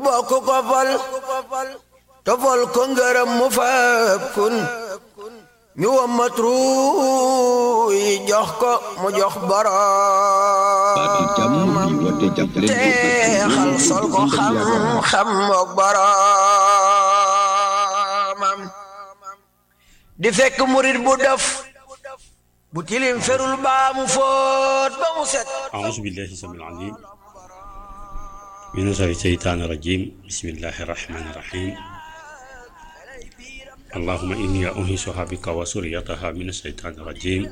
bokk ko fal tofal ko ngërëm mu fab kun ñu wammat ruuy jox ko mu jox boroomam teexal sol ko xam-xam mook boroomam di fekk murit bu def bu tilim ferul baa mu fóot ba mu set أعوذ بالله السميع العليم من الشيطان الرجيم بسم الله الرحمن الرحيم اللهم إني أنهشها بك وسريتها من الشيطان الرجيم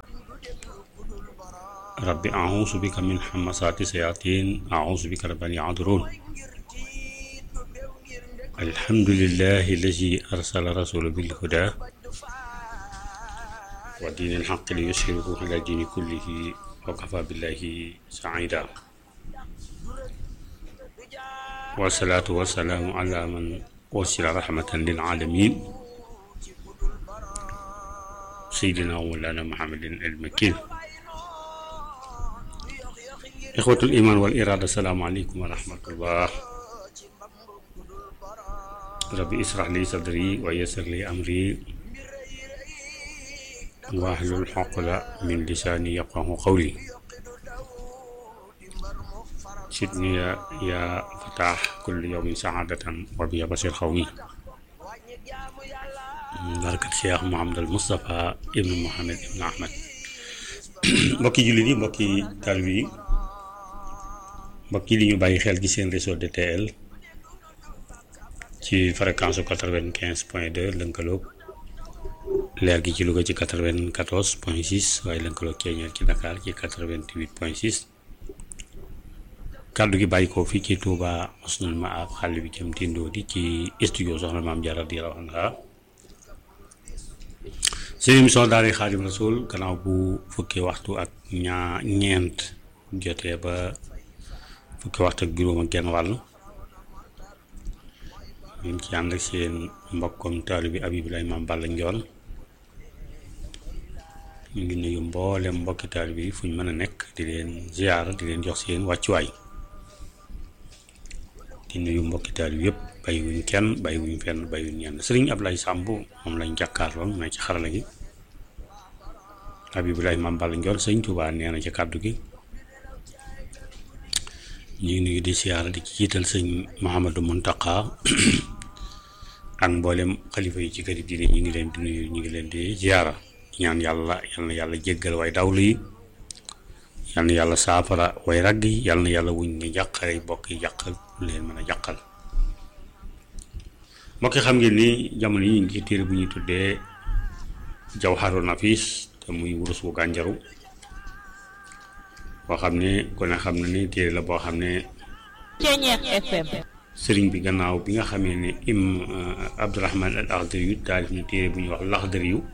رب أعوذ بك من حمسات الشياطين أعوذ بك رب أن يحضرون الحمد لله الذي أرسل رسوله بالهدى ودين الحق ليشهره على الدين كله وكفى بالله سعيدا والصلاة والسلام على من أرسل رحمة للعالمين سيدنا ومولانا محمد المكين إخوة الإيمان والإرادة السلام عليكم ورحمة الله ربي اسرح لي صدري ويسر لي أمري واحلل عقدة من لساني يفقه قولي سيدني يا, يا فتاح كل يوم سعادة وبيا بصير خوي بركة Cheikh Mouhamadul Moustapha ibnu Mohamed ibnu Ahmed mbokki jullit yi mbokki taalibe yi mbokki li ñu bàyyi xel ci seen réseau DTL ci fréquence quatre-vingt-quinze point deux lënkaloog leer gi ci Louga ci quatre-vingt-quatorze point six waaye lënkaloog ceeñeel ci Dakar ci quatre-vingt-huit point six kàddu gi bàyyi ko fii ci Touba Husnul Maab xàll bi jëm tindoo di ci studio soxna maam Jaara radiyallaahu anha seen émission daara Xaadim Rasul gannaaw bu fukki waxtu ak ñaa ñeent jotee ba fukki waxtu ak juróom ak genn wàll ñu ngi ci ànd ak seen mbokkom taalibe bi Abibulaay Maam Balla Njoon ñu ngi nuyu mboolem mbokki taalibe bi fu ñu mën a nekk di leen ziyaara di leen jox seen wàccuwaay di nuyu mbokki taalibe yëpp bàyyiwuñ kenn bàyyiwuñ fenn bàyyiwuñ ñenn sëriñ Ablaye Samb moom lañ jàkkaarloon mu ne ci xarala gi Abibulaay Maam Balla Njoon sëñ Tuubaa nee na ci kàddu gi ñu ngi nuyu di siyaara di ci jiital sëñ Mouhamadou Mountakha ak mboolem xalifa yi ci kër yi diine ñu ngi leen di nuyu ñu ngi leen di ziyaara ñaan yàlla yal na yàlla jéggal way dawlu yi yal na yàlla saafara way ragg yi yal na yàlla wuñ ne jàqare bokk yi jàqal leen mën a jàqal mbokk yi xam ngeen ni jamono yi ñu ngi ci téere bu ñuy tuddee Jawharu Nafis te muy wurus bu gànjaru boo xam ne ku ne xam na ni téere la boo xam ne Ceeñeex FM sëriñ bi gannaaw bi nga xamee ne im Abdourahman al Akhdari yu taalif na téere bu ñuy wax Laxdari yu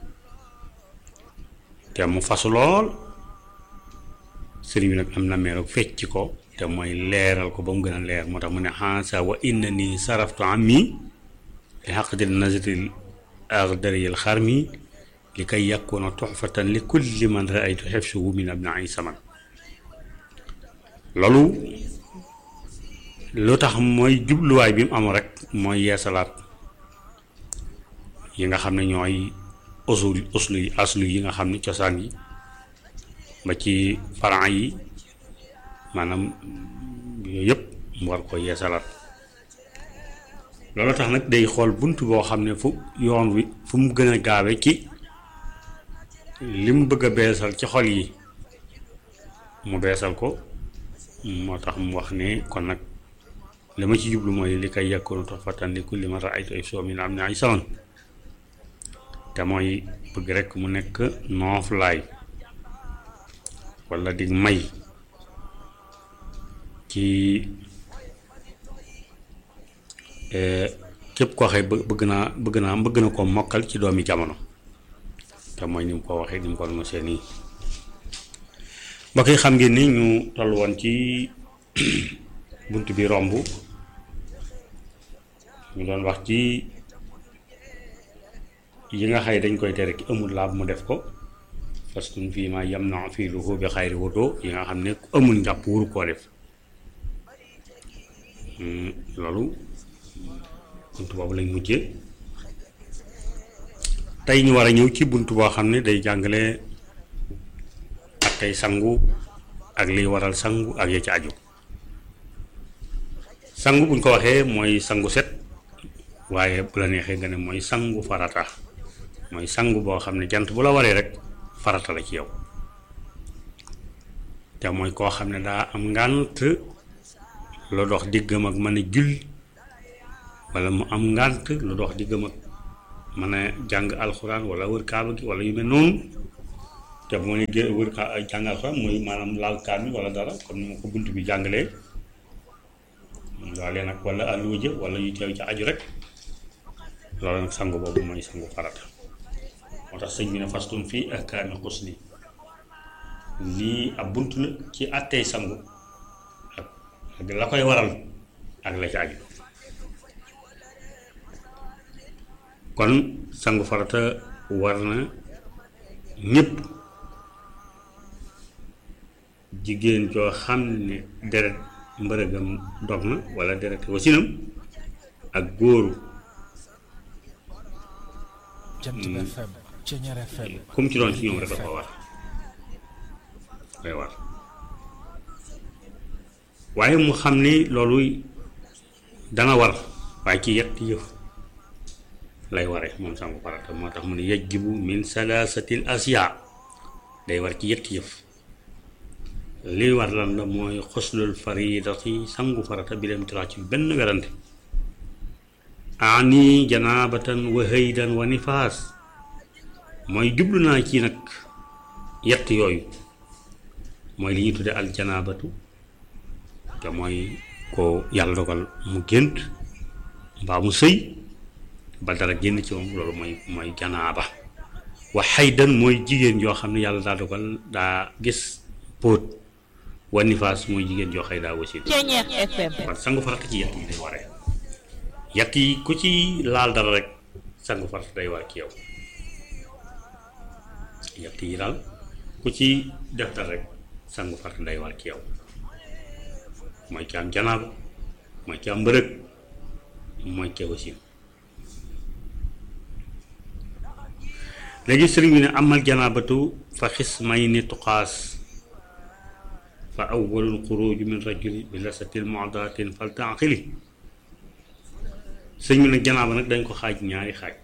te mu fasu lool sëriñ bi nag am na meeroog fecc ko te mooy leeral ko ba mu gën a leer moo tax mu ne xansa wa inna ni saraftu ammi li xaqdil nazril Akhdari al xarmi li kay yakuna tuxfatan li kulli man raaytu xefsuhu min abnai saman loolu lu tax mooy jubluwaay bi mu am rek mooy yeesalaat yi nga xam ne ñooy usul uslu yi aslu yi nga xam ne cosaan yi ba ci faran yi maanaam yooyu yëpp mu war ko yeesalaat loolu tax nag day xool bunt boo xam ne fu yoon wi fu mu gën a gaawe ci li mu bëgg a beesal ci xol yi mu beesal ko moo tax mu wax ne kon nag li ma ci jublu mooy li koy yàkkoonu tax fatan li kulli ma raaytu ay soo mi am ne ay saman te mooy bëgg rekk mu nekk nooflaay walla di may ci képp koo xëy bëgg naa bëgg naa bëgg na ko mokkal ci doomi jamono te mooy ni mu ko waxee ni mu ko doon seen nii mbokk yi xam ngeen ni ñu toll woon ci bunt bi romb ñu doon wax ci yi nga xay dañ koy tere ki amul laab mu def ko parce que fii ma yam na fii lu bi xayri wudo yi nga xam ne ku amul njàpp wuru koo def loolu bunt boobu lañ mujjee tey ñu war a ñëw ci bunt boo xam ne day jàngale ak tey sangu ak liy waral sangu ak ya ci aju sangu buñ ko waxee mooy sangu set waaye bu la neexee nga ne mooy sangu farata mooy sangu boo xam ne jant bu la waree rek farata la ci yow te mooy koo xam ne daa am ngànt lu dox diggam ak mën a julli wala mu am ngànt lu dox diggam ak mën a jàng alxuraan wala wër kaaba gi wala yu mel noonu te moo ne gé wër ka jàng alxuraan mooy maanaam laal kaami wala dara comme ni ma ko bunt bi jàngalee waalee nag wala alluwa wala yu teew ci aju rek loolu nag sangu boobu mooy sangu farata moo tax sëñ bi ne fastun fii ahkaami xusli lii ab bunt la ci àttee sangu ak ak la koy waral ak la ci aju kon sangu farata war na ñépp jigéen joo xam ne deret mbërëgam dog na walla deret wasinam ak góoru comme ci doon ci ñoom rek dafa war day war waaye mu xam ni loolu dana war waaye ci yett yëf lay ware moom sangu farata moo tax mu ne yajibu min salaasatil asiya day war ci yett yëf li war lan la mooy xuslul faridati sangu farata bi dem tiraa ci benn werante ani janaabatan wa haydan wa nifaas mooy jublu naa ci nag yett yooyu mooy li ñuy tudde al janaabatu te mooy ko yàlla dogal mu gént mbaa mu sëy ba dara génn ci moom loolu mooy mooy janaaba wa haydan mooy jigéen joo xam ne yàlla daa dogal daa gis póot wa nifaas mooy jigéen joo xëy daa wasin Ceñeex FM kon sangu farata ci yett yi day waree yett yi ku ci laal dara rek sangu farata day war ci yow yett yi daal ku ci def dara rek sangu farata day war ci yow mooy ki am janaaba mooy ki am mbërëg mooy ki wasin léegi sëriñ bi ne amal janaabatu fa xis may ni tuqaas fa awwalul xuruuju min rajuli bi lasatil mu'datin fal taqili sëñ bi nag janaaba nag dañ ko xaaj ñaari xaaj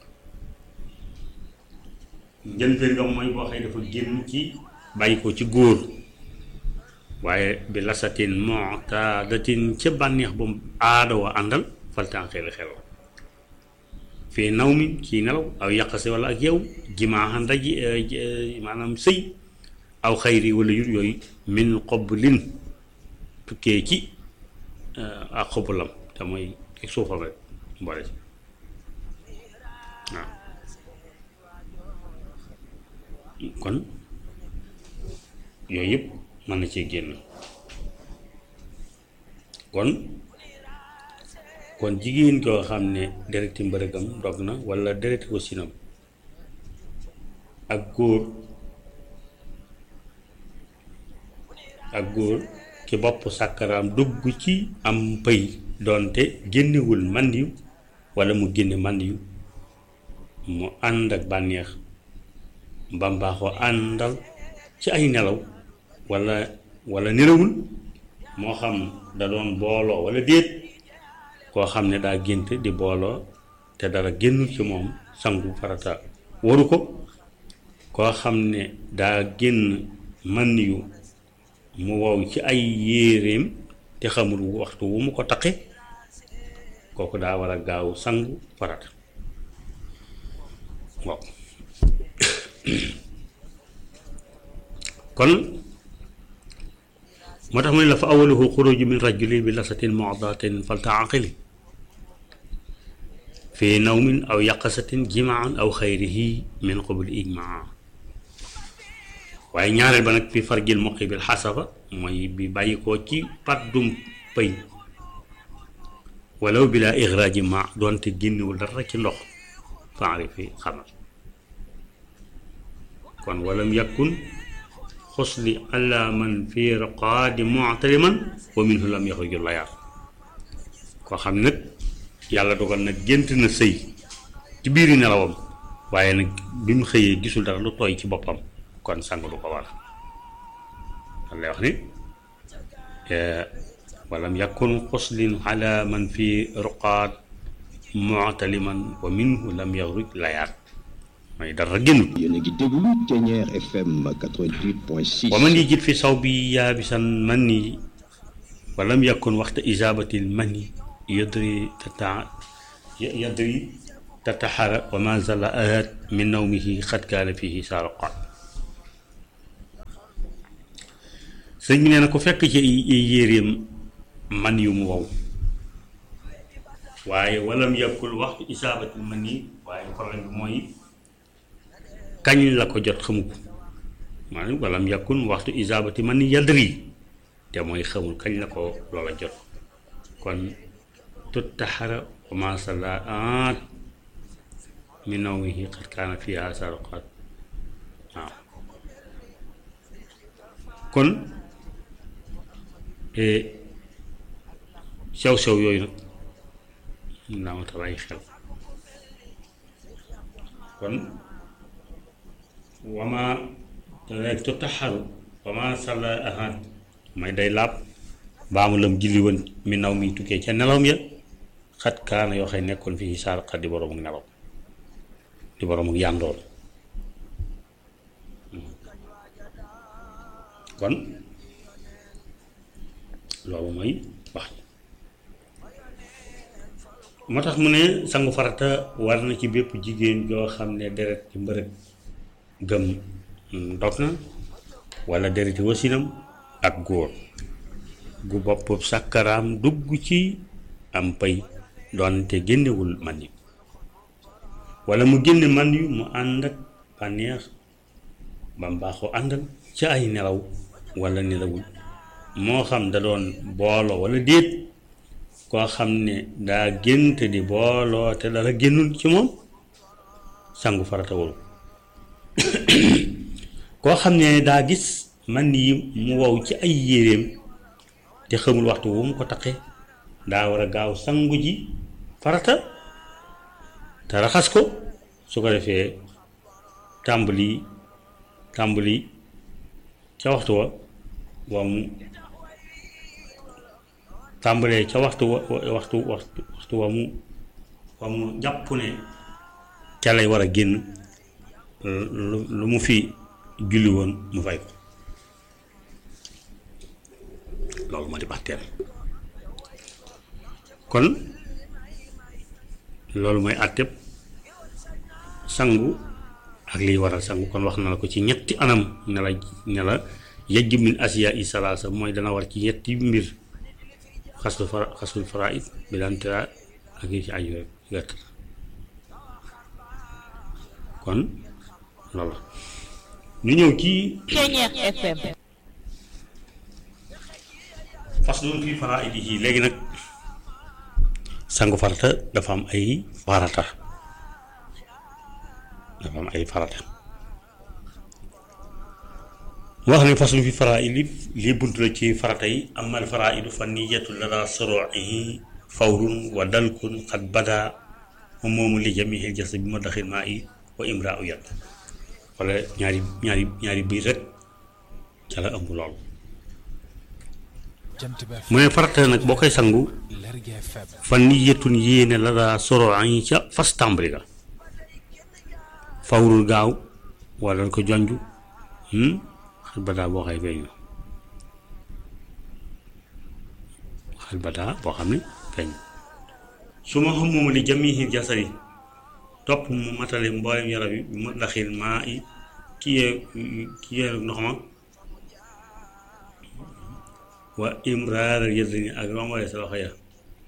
njëlbéen nga mooy boo xëy dafa génn ci bàyyi ko ci góor waaye bi lasatin mu'tadatin ca bànneex ba mu aada wa àndal fal taqili xel fii naw mi ci nelaw aw yàqase wala ak yow jimaaxan daji maanaam sëy aw xayri wala yur yooyu min xoblin tukkee ci ak xobulam te mooy ak suufam rek mboole ci waaw kon yooyu yëpp mën na cee génn kon kon jigéen koo xam ne dereti mbërëgam dog na walla dereti wasinam ak góor ak góor ki bopp sàkkaraam dugg ci am pëy doonte génnewul màndiw walla mu génne màndiw mu ànd ak bànneex mbambaaxoo àndal ci ay nelaw walla walla nelawul moo xam da doon booloo walla déet koo xam ne daa gént di booloo te dara génnul ci moom sangu farata waru ko koo xam ne daa génn man yu mu wow ci ay yéeréem te xamul waxtu wu mu ko taqe kooku daa war a gaaw sangu farata waaw kon moo tax mu ne la fa awaluhu xuruju min rajuli bi lasatin mu'datin faltaaqili fi nawmin aw yaqasatin jimaan aw xayrihi min qabli ijmaa waaye ñaareel ba nag fi farjil muqi bil xasaba mooy bi bàyyi koo ci paddum pëy walaw bila ixraaji ma doonte génnewul dara ci ndox faarifi xamal kon walam yakun xusli ala man fi raqaadi muctaliman wa minhu lam yaxruju layaar koo xam nag yàlla dogal nag gént na sëy ci biiri nelawam waaye nag bi mu xëyee gisul dara lu tooy ci boppam kon sang du ko war lan lay wax ni walam yakun xuslin ala man fi ruqaat mu'taliman wa minhu lam yaxruj layaat mooy dara génnut yéen a ngi déglu Thiéniere FM 88.6. wa man yajid fi saw bi yaabisan man ni walam yakun waxta isaabatil mani yadri tata yadri tataxara wa ma zala ahat min nawmihi xat kaana fihi saaruqaat sëñ bi nee na ko fekk ci ay yéreem man yu mu wow waaye walam yakul waxtu isaabatil mani waaye problème bi mooy kañ la ko jot xamu ko maanaam walam yakun waxtu isaabati man yadri te mooy xamul kañ la ko loola jot kon tut taxara wa ma salaat min nawmihi qad kaana fiha saruqat waaw kon sew sew yooyu nag mun naa ma tax ay xel kon wama rek tu taxaru wama salla ahad may day laab baamu lam julli woon mi naw mi tukkee ca nelawam ya xat kaana yoo xëy nekkoon fii saar xat di boroomu nelaw di boroomu yàndoon kon loolu mooy wax moo tax mu ne sangu farata war na ci bépp jigéen joo xam ne deret ci mbërëg gëm dog na wala dereti wasinam ak góor gu bopp sàkkaraam dugg ci am pay doonte génnewul man yi wala mu génne man yu mu ànd ak bànneex ba mbaaxoo àndal ci ay nelaw wala nelawul moo xam da doon booloo wala déet koo xam ne daa gént di booloo te dara génnul ci moom sangu farata waru koo xam ne daa gis man yi mu wow ci ay yéreem te xamul waxtu wu mu ko taqee daa war a gaaw sangu ji farata te raxas ko su ko defee tàmbali tàmbali ca waxtu wa wa mu tàmbalee ca waxtu wa waxtu waxtu waxtu wa mu wa mu jàpp ne ca lay war a génn lu lu mu fi julli woon mu fay ko loolu moo di baxteem kon loolu mooy àtteb sangu ak liy waral sangu kon wax na la ko ci ñetti anam ne la ne la yajju min asiya i salaasa mooy dana war ci ñetti mbir xasul fara xasul faraid bi daan tera ak yi ci aju rek gàtt kon loolu ñu ñëw ci Thiéniere FM faslun fi faraidihi léegi nag sangu farata dafa am ay farata dafa am ay farata wax ne faslun fi faraidi lii bunt la ci farata yi amal faraidu fa niyatu lada soroihi fawrun wa dalkun xat bada moom moomu li jamihil jas bi ma daxil maa i wa imra u yat wala ñaari ñaari ñaari biir rek ca la ëmb lool mu ne farata nag boo koy sangu fa niyatun yéene la daa soro añ ca fas tàmbali ga fawrul gaaw wala ko jonj xal badaa boo xay feeñ na xal badaa boo xam ne feeñ su ma xam moom li jamihi jasari topp mu matale mboolem yaram yi mu daxil maa i kiyee kiyee ndox ma wa imraar yëddini ak rombale sa loxo ya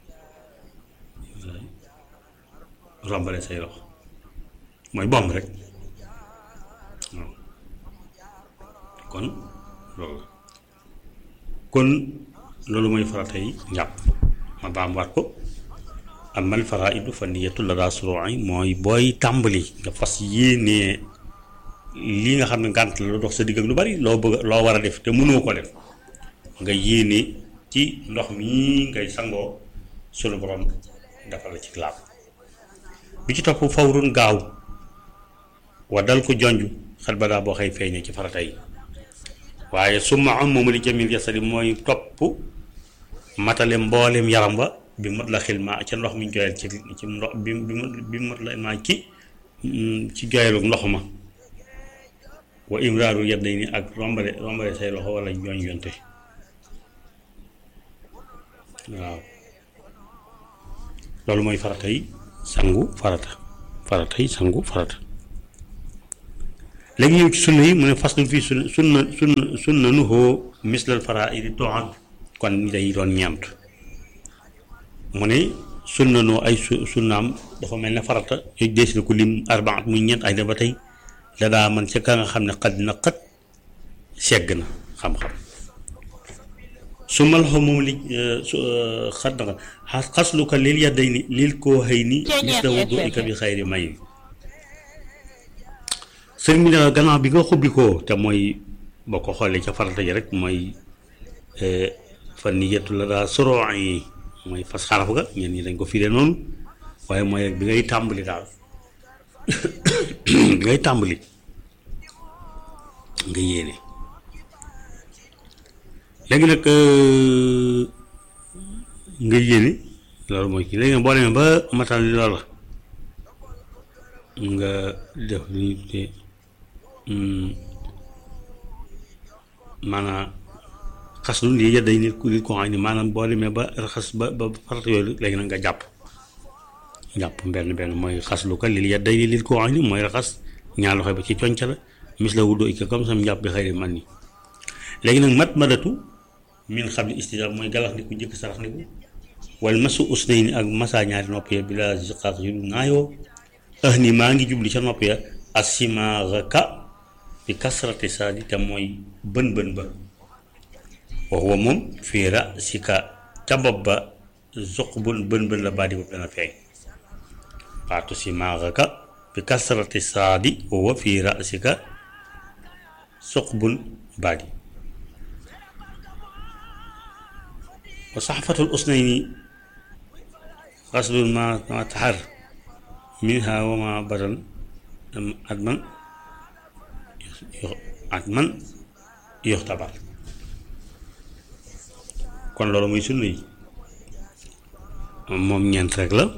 rombale say loxo mooy bomb rek waaw kon loolu la kon loolu mooy farata yi njàpp ma baam waat ko amal faraidu fa niyatu la daa suroi mooy booy tàmbali nga fas yéenee lii nga xam ne ngànt la lu dox sa digg ak lu bari loo bëgg loo war a def te mënoo ko def nga yéene ci ndox mi ngay sangoo sunu borom dafa la ci laab bi ci topp fawrun gaaw wa dal ko jonj xat ba daa boo xëy feeñee ci farata yi waaye summa am moom li jamil jasadi mooy topp matale mboolem yaram wa bi mot la xil ma ca ndox mi ñu joyal ci ci ndox bi bi mot la ma ci ci joyalu ndox ma wa imraaru yadday ni ak rombale rombale say loxo wala ñooñ yonte waaw loolu mooy farata yi sangu farata farata yi sangu farata léegi ñëw ci sunna yi mu ne faslun fii sunna sunna sunna sunna nu hoo mislal faraa'idi doxan kon day doon ñeent mu ne sunna noo ay su sunnaam dafa mel ne farata yooyu dees na ko lim arbaat muy ñeent ay da ba tey la daa man ca ka nga xam ne xad na xat segg na xam-xam su ma loxo moom li xat na xas xaslu ko lil yadday ni lil koo xëy ni mis la wudu ika bi xayri may sëriñ bi ne gannaaw bi nga xubbi ko te mooy boo ko xoolee ca farata ji rek mooy fan ni yettu la daa soroo yi mooy fas xaraf ga ñeen ñi dañ ko firee noonu waaye mooy rek bi ngay tàmbali daal bi ngay tàmbali nga yéene léegi nag nga yéene loolu mooy kii léegi nag boo demee ba matal loola nga def li ñuy tuddee maanaam xas lu lii yedday nit ku nit ko xam ne maanaam boo demee ba raxas ba ba farata yooyu léegi nag nga jàpp jàpp benn benn mooy xas lu ko lii yedday ni nit ko xam ne mooy raxas ñaar loxo ba ci conca la mis la wuddoo ikke comme sam njàpp bi xëy man ni léegi nag mat madatu min xam ne istijaab mooy galax ndiku njëkk sarax ndiku wala masu usnay ni ak masa ñaari nopp ya bi la siqaaq yu du naayoo ah ni maa ngi jubli ca nopp ya asimaaraka bi kasrati saadi te mooy bën bën ba waxuwa moom fii ra si ka ca bopp ba zuq bun bën bën la baadi bopp dana feeñ waatu simaaraka bi kasrati saadi waxuwa fii ra si ka zuq bun baadi wa saxfatul usnayni xaslun ma ma taxar minha wa ma badan adman adman yoxtabar kon loolu muy sunna yi moom ñeent rek la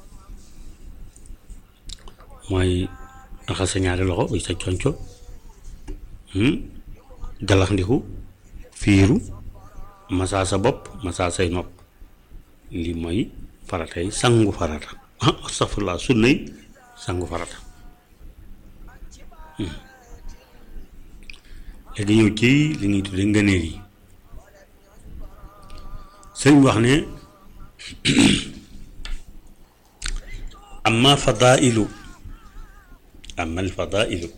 mooy raxas sa ñaari loxo uy sa conco galax ndiku fiiru masaa sa bopp masaa say nopp lii mooy faratay sangu farata ah astafurlah sunnay sangu farata léegi ñëw ci li ñuy tudde ngëneel yi sëriñ wax ne amma fadailu amma alfadailu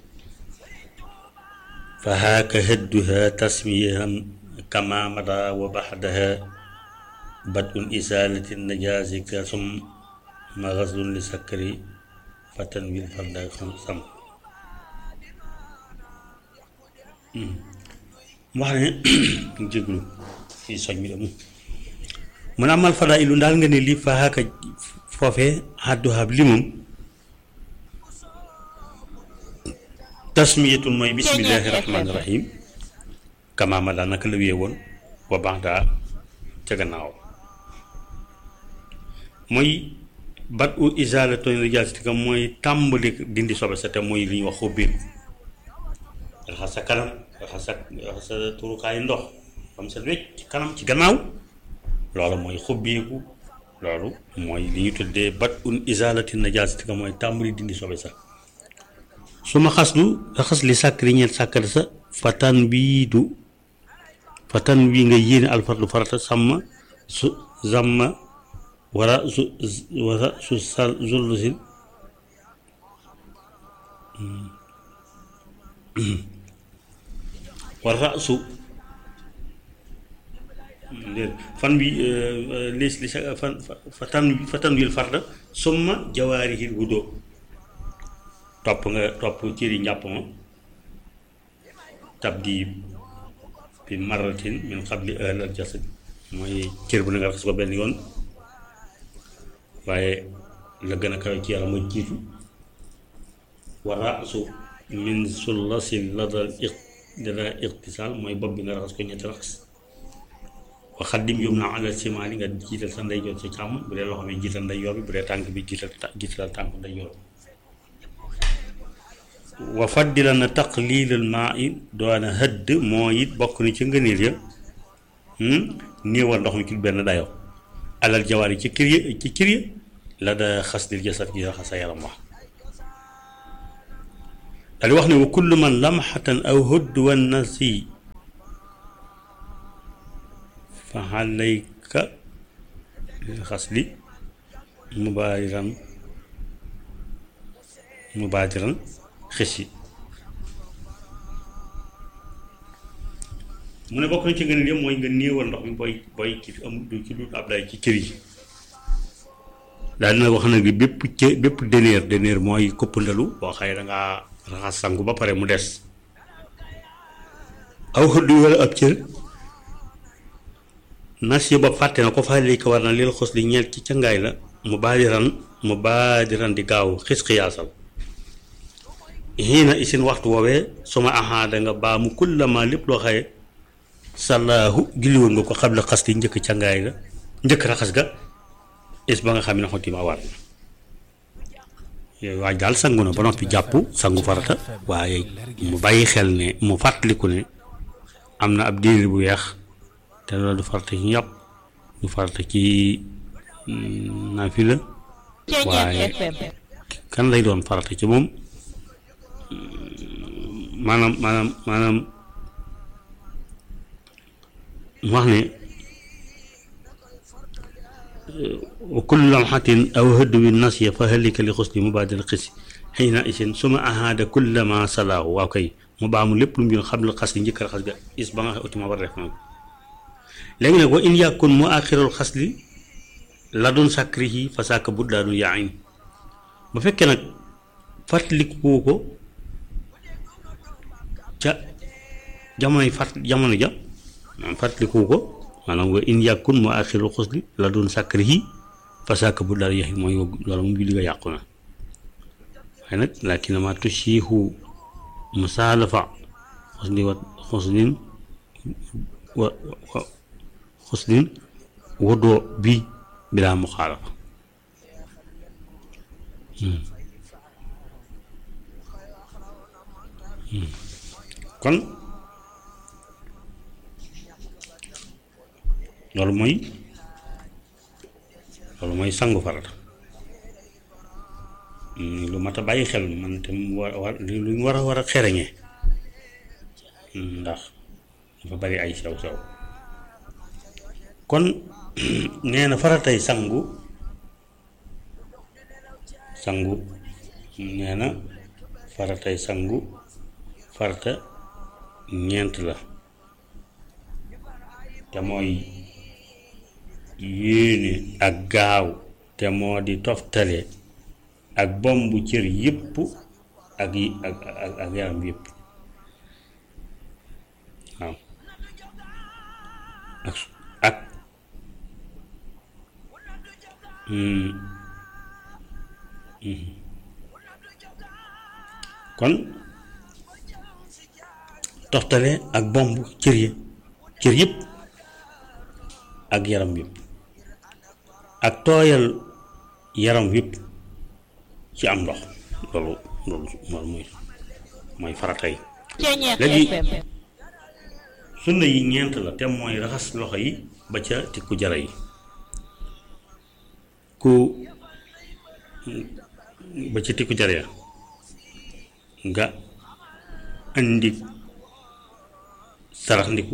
fa haaka hadduha tasmiyaham kama mada wa baxdaha badun isalati najaasi ka sum ma xaslun li sakkari fatan wil farda sam mu wax ne jéglu fii soñ mi dem mu ne amal fadaa ilu ndaal nga ne lii fa xaaka foofee xadduhaab li moom tasmiyatul mooy bismillaahi rahmaani rahim kamaama daa naka la wee woon wa baax daa ca gannaaw mooy bat u isaalatoon najaasatika mooy tàmbali dindi sobe sa te mooy li ñuy wax xubbiin raxas sa kanam raxas sa raxas sa turukaayu ndox xam sa wecc ci kanam ci gannaaw loolu mooy xubbeeku loolu mooy li ñu tuddee bat un isaalati najaasatika mooy tàmbali dindi sobe sa su ma xas lu raxas li sàkkari ñeent sàkkari sa fatan bii du fatan bii nga yéene alfardu farata sàmma su zamma wara su wara su sal zullusil wara su fan bi lis li sa fan fatan fatan wil farda summa jawaarihil wudo topp nga topp cëri njàpp ma tabdi bi maratin min xabli ahlal jasad mooy cër bu na nga raxas ko benn yoon waaye la gën a kawe ci yàlla mooy jiitu wa raasu min sullasin la dal iq dala iqtisaal mooy bopp bi nga raxas ko ñetti raxas wa xaddim yum na alal simaali nga jiital sa ndeyjoor sa càmm bu dee loxo bi jiital ndeyjoor bi bu dee tànk bi jiital jiital tànk ndeyjoor wa faddila na taqlilal maa i doona hëdd moo it bokk na ci ngëneel ya néewal ndox mi ci benn dayo alal jawaar yi ci kër ya ci kër ya la da xas dil jasad gi raxas sa yaram wax daal di wax ne wa kullu man lamxatan aw hëdd wan nasi fa alayka bil xasli mubaadiran mubaadiran xis yi mu ne bokk na ci ngeen yëpp mooy nga néewal ndox mi booy booy ci am du ci dut ab day ci cër yi daal dina wax nag bépp cë bépp dëneer dëneer mooy këppandalu boo xëy da ngaa raxas sangu ba pare mu des aw xëddu wala ab cër nas yi ba fàtte na ko fa lii ko war na lil xos li ñeel ci cangaay la mu baadiran mu baadiran di gaaw xis xiyaasal xiina isin waxtu woowee suma ahaada nga baamu kullama lépp loo xaye sallaahu julliwoon nga ko xabla xas li njëkk cangaay la njëkk raxas ga is ba nga xam ne xotti ma war na yooyu waaj daal sangu na ba noppi jàpp sangu farata waaye mu bàyyi xel ne mu fàttaliku ne am na ab diir bu weex te loolu du farata ci ñàpp du farata ci naafila waaye kan lay doon farata ci moom maanaam maanaam maanaam mu wax ne wa kullu lamxatin aw hëdduwi nasya fa halika li xusli mubaadil xisi xiina isin suma ahaada kullama salaahu waaw kay mu baamu lépp lu mu yoon xam la xas li njëkk raxas ga is ba nga xam utima war def na léegi nag wa in yàkkun mu axirul xasli la doon sàkkrihi fa sàkk buddaanu yaayin bu fekkee nag fàttaliku ko ca jamonoy fàtt jamono ja maanaam fàttaliku ko maanaam wa in yàkkun mu axirul xasli la doon sàkkrihi fa sàkk buddaanu yaayin mooy loolu mu julli nga yàqu na waaye nag lakinama tusiihu musaalafa xusli wa xuslin wa xuslin wodoo bi bilaa muxaalafa kon loolu mooy loolu mooy sangu farata lu mat a bàyyi xel man te mu war war lu ñu war a war a xereñee ndax dafa bari ay sew sew kon nee na faratay sangu sangu nee na faratay sangu farata ñeent la te mooy yéene ak gaaw te moo di toftale ak bombu cër yépp ak yi ak ak ak yaram yépp waaw ak ak kon toftale ak bomb cër yi cër yëpp ak yaram yëpp ak tooyal yaram yëpp ci am ndox loolu loolu loolu mooy mooy farata yi léegi sunna yi ñeent la te mooy raxas loxo yi ba ca tikku jara yi ku ba ca tikku jara ya nga indi sarax ndiku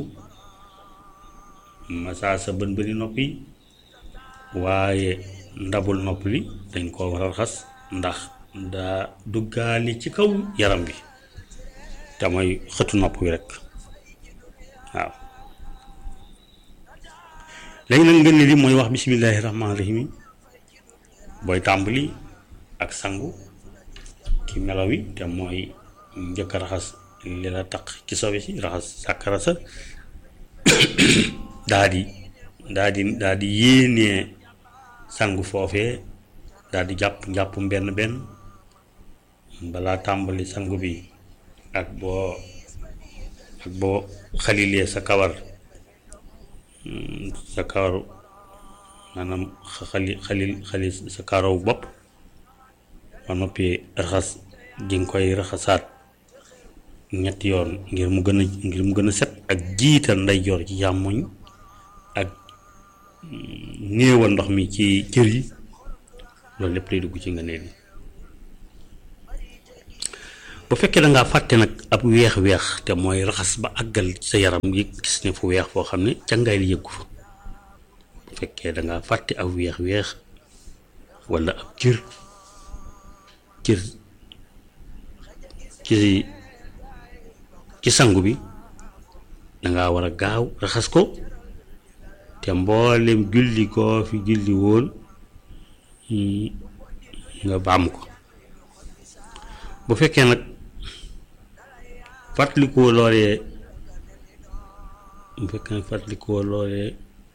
masaa sa bën bëni nopp yi waaye ndabul nopp li dañ koo war a raxas ndax daa duggaali ci kaw yaram bi te mooy xëtu nopp wi rek waaw léegi nag ngeen li mooy wax bismillaahi rahmaani rahiim booy tàmbali ak sangu ci melaw yi te mooy njëkk a raxas li la taq ci sobe si raxas sàkkara sa daa di daa di daa di yéenee sangu foofee daal di jàpp njàppum benn benn balaa tàmbali sangu bi ak boo ak boo xalilee sa kawar sa kawar maanaam xali xalil xali sa karaw bopp ba noppi raxas di nga koy raxasaat ñetti yoon ngir mu gën a ngir mu gën a set ak jiital ndeyjoor ci càmmoñ ak néewal ndox mi ci cër yi loolu lépp day dugg ci nga neel yi bu fekkee da ngaa fàtte nag ab weex-weex te mooy raxas ba àggal sa yaram yi gis ne fu weex foo xam ne càngaay li yëggu fa bu fekkee da ngaa fàtte ab weex-weex walla ab cër cër ci ci sangu bi danga war a gaaw raxas ko te mboolem julli koo fi julli woon nga baam ko bu fekkee nag fàttalikoo loolee bu fekkee nag fàttalikoo loolee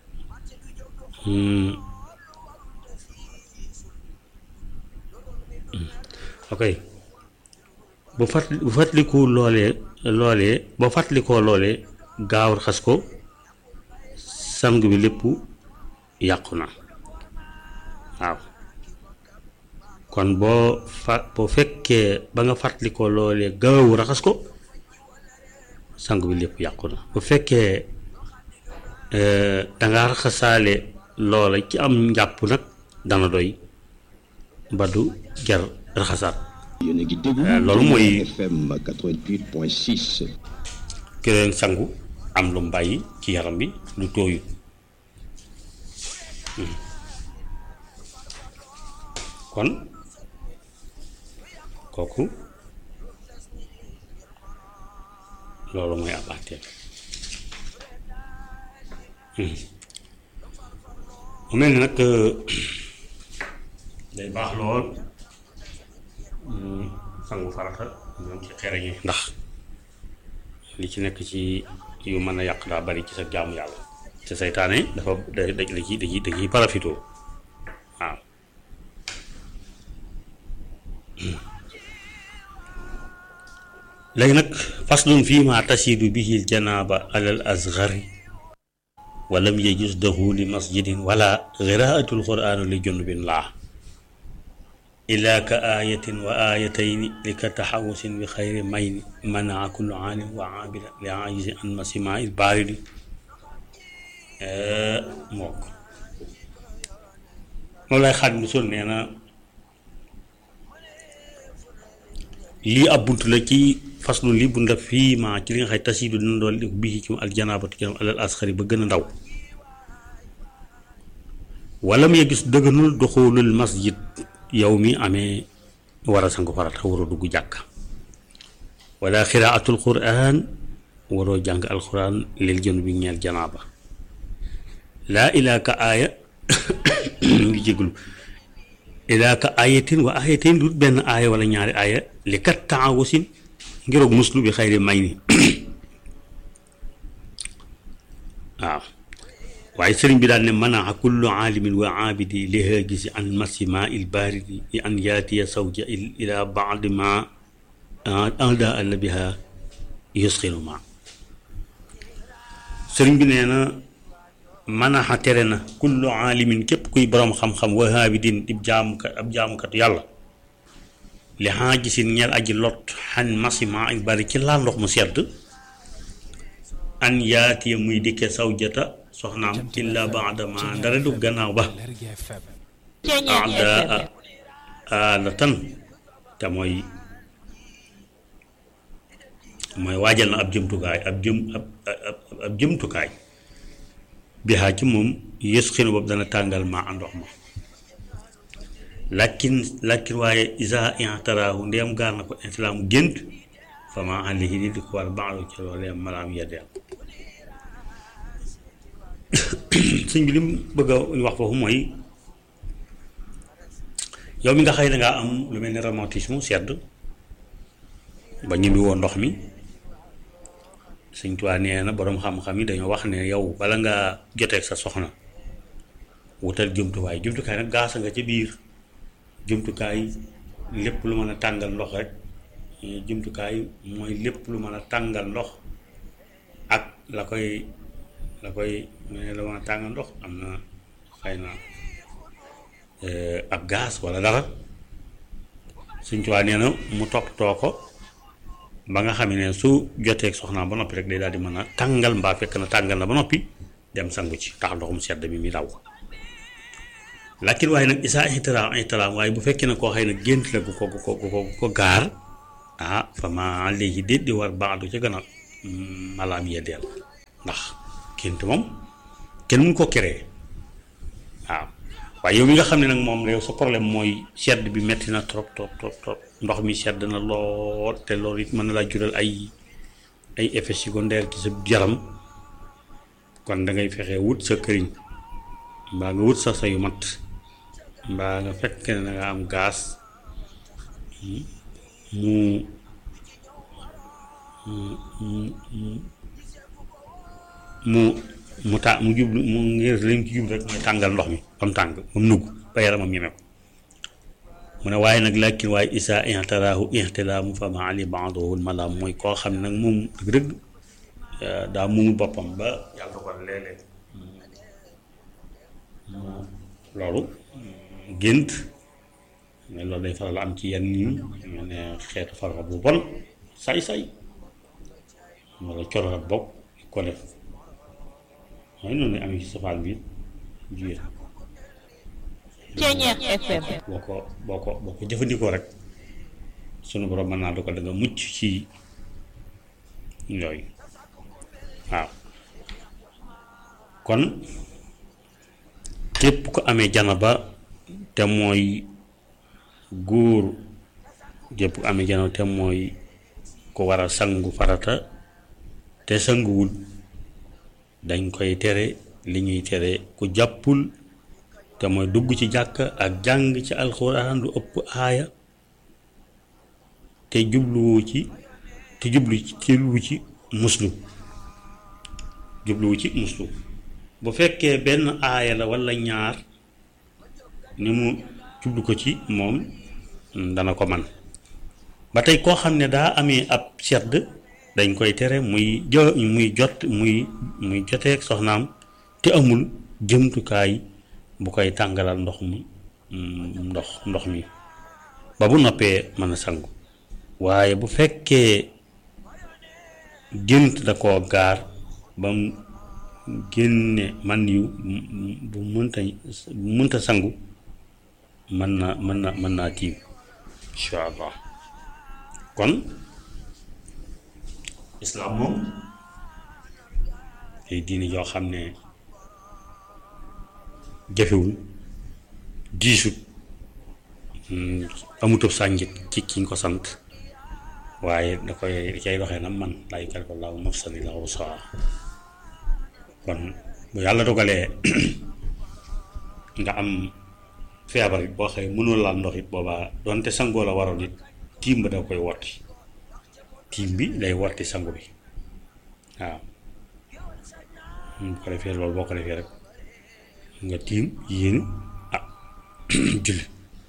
ok bu fàttali bu fàttalikoo loolee loolee boo fàttalikoo loolee gaaw raxas ko sangu bi lépp yàqu na waaw kon boo fa boo fekkee ba nga fàttalikoo loolee gaaw raxas ko sangu bi lépp yàqu na bu fekkee danga raxasaale loola ci am njàpp nag dana doy ba du jar raxasaat yéen a ngi déglu loolu mooy FM 88.6 keneen sangu am lu mu bàyyi ci yaram bi lu tooyut kon kooku loolu mooy ab àtteem mu mel ni nag day baax lool sangu farata ñoom ci xereñi ndax li ci nekk ci yu mën a yàq daa bari ci sa jaamu yàlla te seytaane dafa da da da ci da ci da ciy parafitoo waaw léegi nag faslun fii ma tasiidu bihi l janaaba alal asgari walam yajus dahu li masjidin wala qiraatul quraanu li junubin laa ila ka ayatin wa ayatayni li ka taxawusin bi xayri mayni manaa kullu aalim wa aabida li aajisi an masima il baaridi mook moom lay xaat musul nee na lii ab bunt la ci faslu lii bunt la fii ma ci li nga xay tasiidu dina doon li bii ci aljanaabatu ci alal asxari ba gën a ndaw wala mu gis dëgganul doxulul masjid yow mi amee war a sangu farata waroo dugg jàkk wala xiraatul quraan waroo jàng alquran lil jën bi ñeel janaaba laa ilaa ka aaya ngi jéglu ilaa ka aayatin wa aayatin lu benn aaya wala ñaari aaya li kat taawusin ngiroog muslu bi xayri may ni waaw waaye sëriñ bi daal ne manaa kullu aalimin wa aabidi li haagisi an masi ma il baaridi li an yaatiya sawja ila baadi ma anda alla biha yusxinu ma sëriñ bi nee na manaa tere na kullu aalimin képp kuy boroom xam-xam wa aabidin ib jaamukat ab jaamukat yàlla li haagisin ñeel aji lot xan masi ma il baaridi ci laal ndox mu sedd an yaatiya muy dikke sawjata soxnaam illa baadama ndara du gannaaw ba aada alatan te mooy mooy waajal na ab jëmtukaay ab jëm ab ab jëmtukaay bi xaa ci moom yës xinu boobu dana tàngal ma ndox ma lakin lakin waaye isa intaraahu ndéem gaar na ko intilaamu gént fa ma àllihi di di ko war baalu ci loolee malaam yeddeel sëñ bi li mu bëgg a wax foofu mooy yow mi nga xëy dangaa am lu mel ni rhumatisme sedd ba ñibbi woon ndox mi sëñ Tuubaa nee na boroom xam-xam yi dañoo wax ne yow bala ngaa joteeg sa soxna wutal jumtuwaay jumtukaay nag gaasa nga ca biir jumtukaay lépp lu mën a tàngal ndox rek jumtukaay mooy lépp lu mën a tàngal ndox ak la koy la koy mu ne la mën a tàngal ndox am na xëy na ab gaz walla dara suñ tuwaa nee na mu toppatoo ko ba nga xam ne su jotee soxnaam ba noppi rek day daal di mën a tàngal mbaa fekk na tàngal na ba noppi dem sangu ci tax ndoxum sedd mi mi daw lakin waaye nag isaa ihtiram ihtiram waaye bu fekkee ne koo xëy na gént la gu ko gu ko gu ko gu ko gaar ah fa ma léegi déet di war baadu ca gën a malaam yeddeel ndax gént moom kenn mun ko créer waaw waaye yow mi nga xam ne nag moom réew sa problème mooy sedd bi metti na trop trop trop trop ndox mi sedd na lool te loolu it mën na laa jural ay ay effets secondaires ci sa yaram kon da ngay fexe wut sa këriñ mbaa nga wut sa sayu mat mbaa nga fekk ne da nga am gaz mu mu mu ta mu jublu mu ngir lim ci jublu rek mooy tàngal ndox mi ba mu tàng ba mu nugg ba yaramam ñeme ko mu ne waaye nag lakin waaye isa ihtaraahu ihtilaamu fa ma ali baadohu malaam mooy koo xam ne nag moom dëgg-dëgg daa muumul boppam ba yàlla ko léeg-léeg loolu gént mais loolu day faral am ci yenn yi ñu ne xeetu farxa bu bon say-say wala coro ak bopp ko def mooy noonu amee ci safaan bi jigéen Ceñeex FM boo ko boo ko boo ko jëfandikoo rek sunu borom mën naa du ko da nga mucc ci yooyu waaw kon képp ko amee janaba te mooy góor képp ko amee janaba te mooy ko war a sangu farata te sanguwul dañ koy tere li ñuy tere ku jàppul te mooy dugg ci jàkk ak jàng ci alxuraan lu ëpp aaya te jubluwu ci te jublu ci jubluwu ci muslu jubluwu ci muslu bu fekkee benn aaya la walla ñaar ni mu jublu ko ci moom dana ko man ba tey koo xam ne daa amee ab sedd dañ koy tere muy jo muy jot muy muy joteeg soxnaam te amul jëmtukaay bu koy tàngalal ndox mi ndox ndox mi ba bu noppee mën a sangu waaye bu fekkee gént da koo gaar ba mu génne man yu bu mënta bu mënta sangu mën na mën na mën naa tiim incha allah kon islaam moom ay diini yoo xam ne jafewul diisut amutub sànjit ci kiñ ko sant waaye da koy da cay doxee na man laa yukallifu llaahu nafsan illaa wus'ahaa kon bu yàlla dogalee nga am feebar it boo xëy mënul laal ndox it boobaa doonte sangoo la waroon it tiim ba da koy wotti tiim bi day wotti sangu bi waaw bu ko defee loolu boo ko defee rek nga tiim yéen ah julli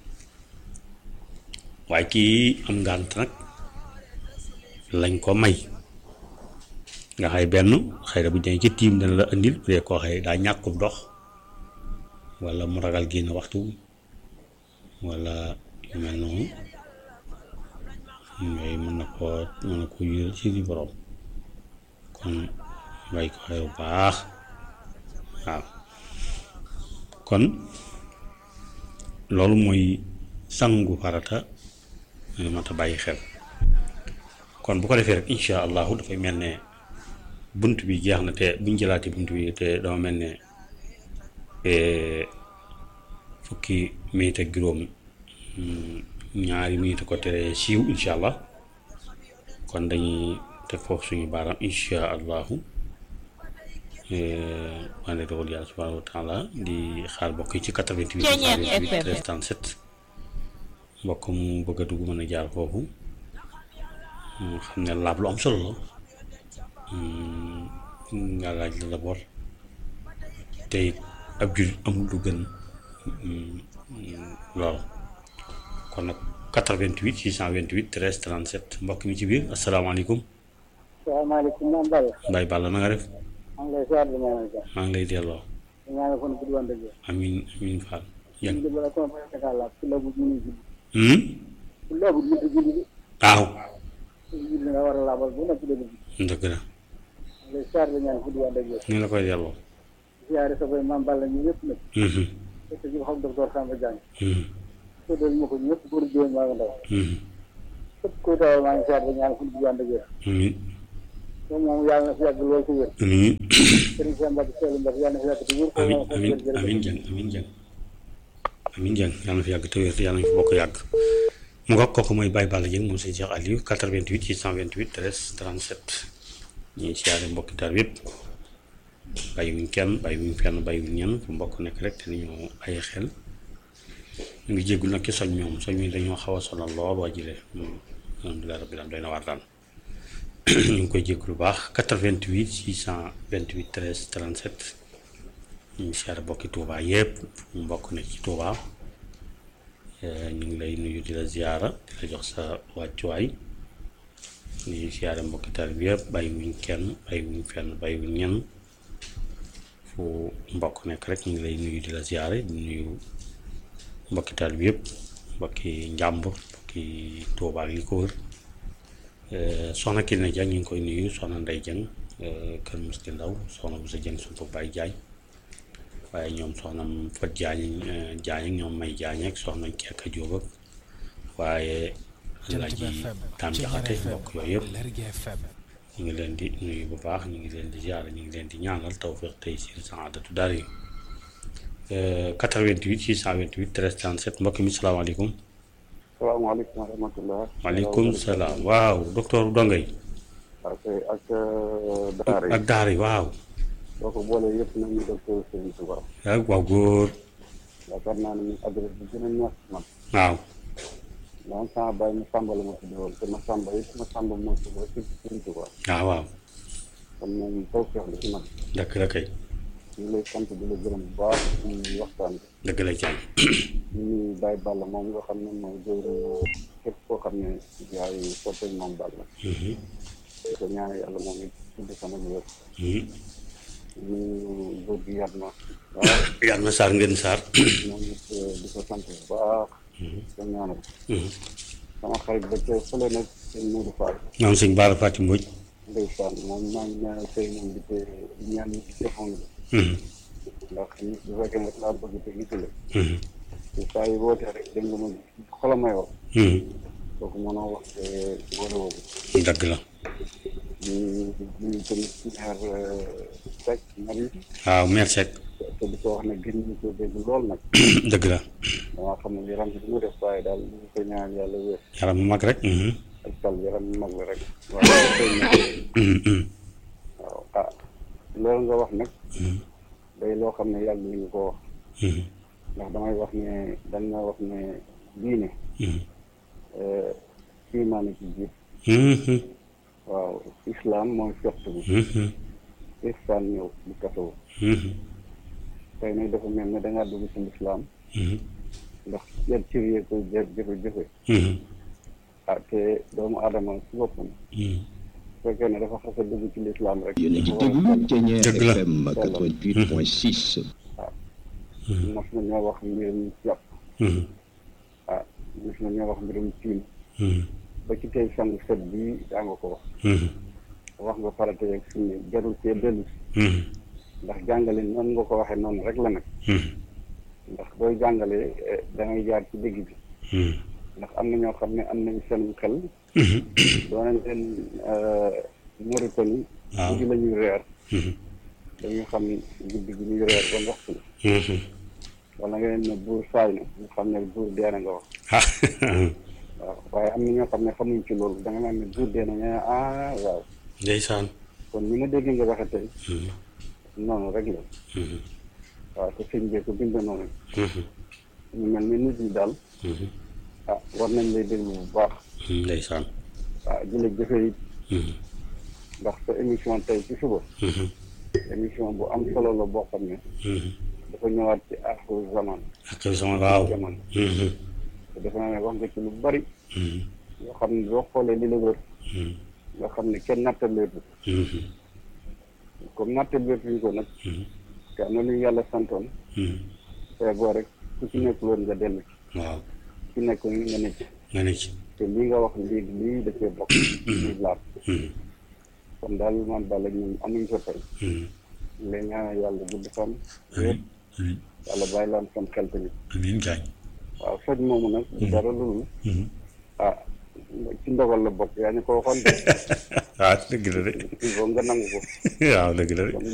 waaye kii am ngànt nag lañ ko may nga xay benn xëy na bu ñu ci tiim dana la indil bu dee koo xëy daa ñàkkub ndox walla mu ragal génn waxtu walla yu mel noonu yooyu mën na koo mën na koo yëral ci di borom kon bàyyi ko xel bu baax waaw kon loolu mooy sangu farata mat a bàyyi xel kon bu ko defee rek insha allahu dafay mel ne bunt bi jeex na te buñ jëlaati bunt bi te dama mel ne fukki minute ak juróom ñaari minute ko tere siiw insha allah kon dañuy teg foofu suñu baaraam insha allahu maa ngi dogal yàlla subhanahu wa taala di xaar mbokk yi ci 88 13 37 mbokk mu bëgg a dugg mën a jaar foofu xam ne laab lu am solo la nga laaj la d'abord te it ab jullit amul lu gën lool kon nag 88 628 13 37 mbokk mi ci biir asalaamaaleykum salaamaaleykum moom Balla. Mbaye Balla na nga def maa ngi lay ziar di ñaanal jàmm. maa ngi lay delloo di ñaanal fan bu doon dëgg. amin amin Fall ñu jàng ngi bala sama boy Dakar la ku lebu ñu julli. hmm ku lebu ñu julli bi. waaw ku julli nga war a laabal bu nekk dëgg bi. dëgg la maa ngi lay ziar di ñaanal fu doon dëgg. ni la koy delloo ziare sa boy maam Balla ñu ñëpp nag. Mhm, fekk ji xam docteur Samba Diagne. mhm, tuddal ma ko ñëpp góor jigéen maa ngi ndaw. mhm. képp kuy tawal maa ngi ziar di ñaanal fu doon dëgg. amin moom moom yàlla na fi yàgg lool ci wér. amin Serigne Samba Mbacke Seydou Mbacke yàlla na fi yàgg ci wér. amin amin amin jàng amin jàng amin jàng yàlla na fi yàgg te wér yàlla na fi bokk yàgg mu nga kooku mooy Baye Balla Dieng moom sëñ Cheikh Aliou 88 628 13 37 ñuy siyaare mbokki tar yëpp bàyyiwuñ kenn bàyyiwuñ fenn bàyyiwuñ ñenn fu mbokk nekk rek te ni ñoo ay xel ñu ngi jéggul nag ci soñ ñoom soñ mi dañoo xaw a sonal lool waa jile alhamdulilah rabbil alamin doy na waar daal ñu ngi koy jégg lu baax 88 628 13 37 ñu ngi siyaare bokki Touba yëpp fu mu mbokk nekk ci Touba ñu ngi lay nuyu di la ziyaara di la jox sa wàccuwaay di siyaare mbokki taalibe bi yëpp bàyyiwuñ kenn bàyyiwuñ fenn bàyyiwuñ ñenn fu mbokk nekk rek ñu ngi lay nuyu di la ziyaare di nuyu mbokki taalibe bi yëpp mbokki njàmbur mbokki Touba ak li ko wër soxna Kine Dieng ñu ngi koy nuyu soxna Ndey Dieng kër Musti Ndaw soxna bu sa Dieng suñu Baye Diagne waaye ñoom soxna Fat Diagne Diagne ak ñoom May Diagne ak soxna Kekka Jóob ak waaye Alaaji Taam Jaxate mbokk yooyu yëpp ñu ngi leen di nuyu bu baax ñu ngi leen di ziar ñu ngi leen di ñaanal tawfeex tey si saadatu daara yi 88 628 13 37 mbokk mi salaamaaleykum salaamaaleykum wa rahmatulah. maaleykum salaam waaw docteur Dongay ak ak daara yi ak daara yi waaw boo ko boolee yëpp nañu docteur Serigne Touba ak waaw góor yaakaar naa ne adresse bi gën a ñor ci man waaw daan sama bàyyi ma sàmba la ma tudd woon te ma sàmba it ma sàmba moo tudd woon ci Serigne Touba waaw waaw kon moom tawfeex la ci man dëgg la kay ñu lay sant di la gërëm bu baax ci waxtaan bi dëgg la jaay ñu ngi Baye Balla moom nga xam ne mooy jëwriñu képp koo xam ne yaay soppe moom Balla di ko ñaan yàlla moom it tudd sama wér ñu góor gi yar na waaw yàlla na saar ngeen saar moom it di ko sant bu baax ko ñaanal sama xarit ba ca fële nag sëñ Modou Fall ñoom sëñ Baara Fati Mbodj ndeysaan moom maa ngi ñaanal tey moom di ko ñaan ñi ci defoon la ndax nit bu fekkee nga laa bëgg te gisule te saa yi wootee rek dégg nga ma xola may wax kooku mënoo wax te boole woowu dëgg la di di tamit maire Seck Marie waaw meer Seck te di ko wax ne gën ñu ko dégg lool nag dëgg la damaa xam ne yaram bi mu def waaye daal ñu ko ñaan yàlla wér yaram mu mag rek ak sal yaram bi mag la rek waaye tey nag waaw ah loolu nga wax nag day loo xam ne yàlla nañu ko wax ndax damay wax ne dañ na wax ne diine imaan ci jiit waaw islam mooy fett bi ihsaan ñëw di kasawu tey nag dafa mel ne dangaa dugg ci lislaam ndax yan cër yee koy jë jëfe jëfe ah te doomu aadama ci boppam fekkee ne dafa xas a dugg ci lislaam rek yéen a ngi dafa war a déglu Thiéniere Dëgg la. FM 88.6 mos na ñoo wax mbirum jàpp ah mos na ñoo wax mbirum tiim ba ci tey sangu set bi daa nga ko wax wax nga farata yeeg sunni jarul cee dellu ndax jàngale noonu nga ko waxee noonu rek la nag ndax booy jàngale da ngay jaar ci digg bi ndax am na ñoo xam ne am nañ seen xel doo nañ leen Mauritanie waaw. guddi la ñuy reer dañuy xam guddi gi ñuy reer ba waxtu la wala nga leen ne buur saay na ñu xam ne buur dee na nga wax waaw waaye am na ñoo xam ne xamuñ ci loolu da nga naan ne buur dee na ñu ne ah waaw ndeysaan kon ni ma dégg nga waxe tey noonu rek la waaw te sëñ bee ko bind noonu ñu mel ni nit ñi daal ah war nañ lay déglu bu baax ndeysaan ah di la jëfe it ndax sa émission tey ci suba émission bu am solo la boo xam ne dafa ñëwaat ci aaxiru zaman ak sama waaw jamono te defe naa ne wax nga ci lu bari yoo xam ne boo xoolee li la wër nga xam ne kenn nattaleetu comme nattaleetuñ ko nag te am na lu ñu yàlla santoon te boo rek ku ci nekkul woon nga dellu ci waaw ku ci nekk nga ne ci nga ne ci te lii nga wax lii lii da cee bokk lii laat kon daal man Balla ñun amuñ ko tey léegi ñaanal yàlla gudd fan amiin amiin yàlla bàyyi laan sam xel tamit amiin gaañ waaw faj moomu nag du dara loolu ah ci ndogal la bokk yaa ñu ko waxoon de waaw dëgg la de il faut nga nangu ko waaw dëgg la de